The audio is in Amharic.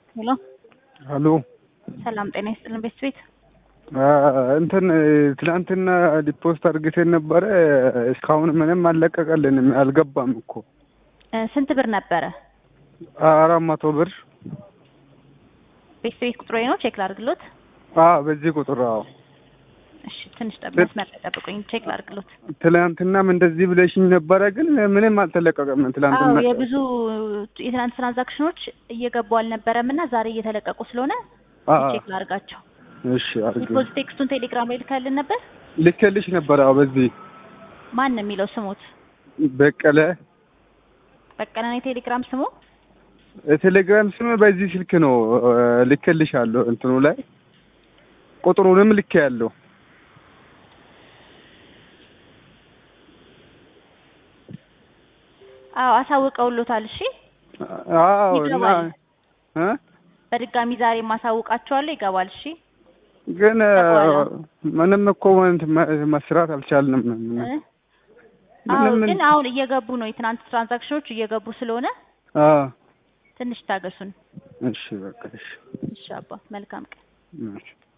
ሄሎ አሎ ሰላም ጤና ይስጥልን ቤት ቤት እንትን ትናንትና ዲፖስት አድርግተን ነበረ። እስካሁን ምንም አልለቀቀልንም። አልገባም እኮ ስንት ብር ነበረ? አራት መቶ ብር ቤት ቤት ቁጥሮ ነው ቼክ ላድርግሎት። አዎ፣ በዚህ ቁጥር አዎ። እሺ ትንሽ ጠብ መስመር ላይ ጠብቁኝ፣ ቼክ ላድርግሎት። ትናንትናም እንደዚህ ብለሽኝ ነበረ፣ ግን ምንም አልተለቀቀም። ትናንትና አዎ የብዙ የትናንት ትራንዛክሽኖች እየገቡ አልነበረም እና ዛሬ እየተለቀቁ ስለሆነ ቼክ ላድርጋቸው። እሺ አድርጊ። ዲፖዚት ቴክስቱን ቴሌግራም ላይ ልካልን ነበር። ልኬልሽ ነበረ። አዎ፣ በዚህ ማን ነው የሚለው ስሙት? በቀለ በቀለ ነው የቴሌግራም ስሙ። ቴሌግራም ስም በዚህ ስልክ ነው ልኬልሻለሁ። እንትኑ ላይ ቁጥሩንም ልኬ ያለው አዎ አሳውቀውሎታል። እሺ አዎ እና ይገባል። እ በድጋሚ ዛሬ ማሳውቃቸዋለሁ። ይገባል። እሺ ግን ይገባል። ምንም እኮ እንትን መስራት አልቻልንም። እ? አዎ ምንም ግን አሁን እየገቡ ነው። የትናንት ትራንዛክሽኖች እየገቡ ስለሆነ አዎ ትንሽ ታገሱን። እሺ በቃ እሺ እሺ አባ መልካም ቀን። እሺ